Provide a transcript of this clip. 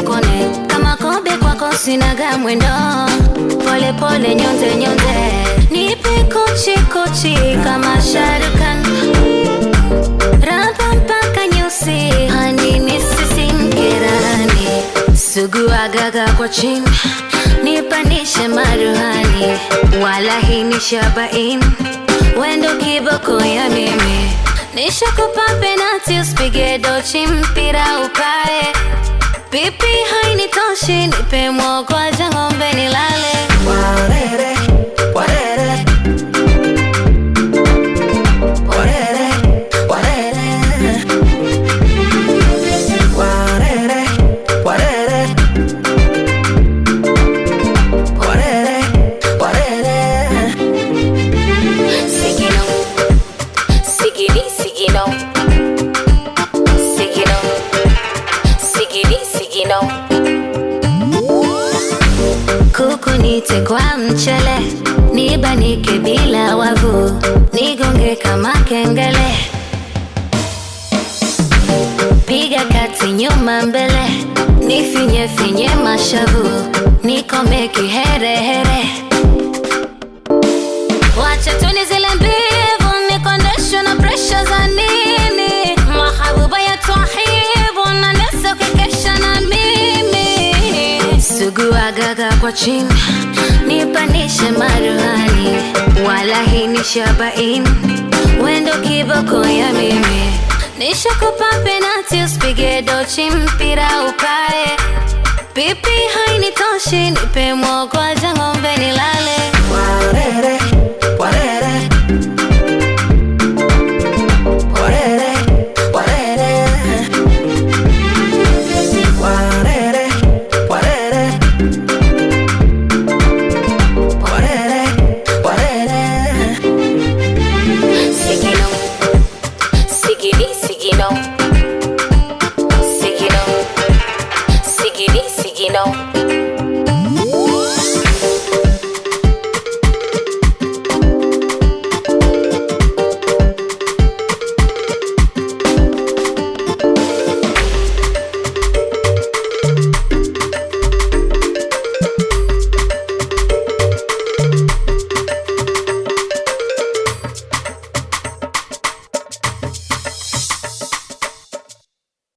nikone kama kobe kwako sinaga mwendo pole pole nyonze nyonze nipe kochi kochi kama sharukan raba mpaka nyusi hani nisisinkirani sugu agaga kwa chini nipanishe maruhani wala hii ni shabain wendo kiboko ya mimi nishakupa penati usipige dochi mpira ukae pipi hainitoshi nipe mwogwaja ng'ombe nilale Warere, warere. Warere, warere. Warere, warere. Warere, warere. Sigino, sigiri, sigino, sigino, sigiri, sigino. Kuku nite kwa mchele, nibanike bila wavu, nigonge kama kengele, piga kati nyuma mbele, nifinye finye mashavu, nikome kiherehere. Wacha tuni zile mbivu nikondeshwe na presha za nini mahabuba ya twahibu na nesa ukikesha na mimi sugu agaga kwa chini nipanishe maruhani wala hii ni shabain wendo kiboko ya mimi nishakupa penati usipige dochi mpira ukae pipi hainitoshi nipe mwogwaja ng'ombe nilale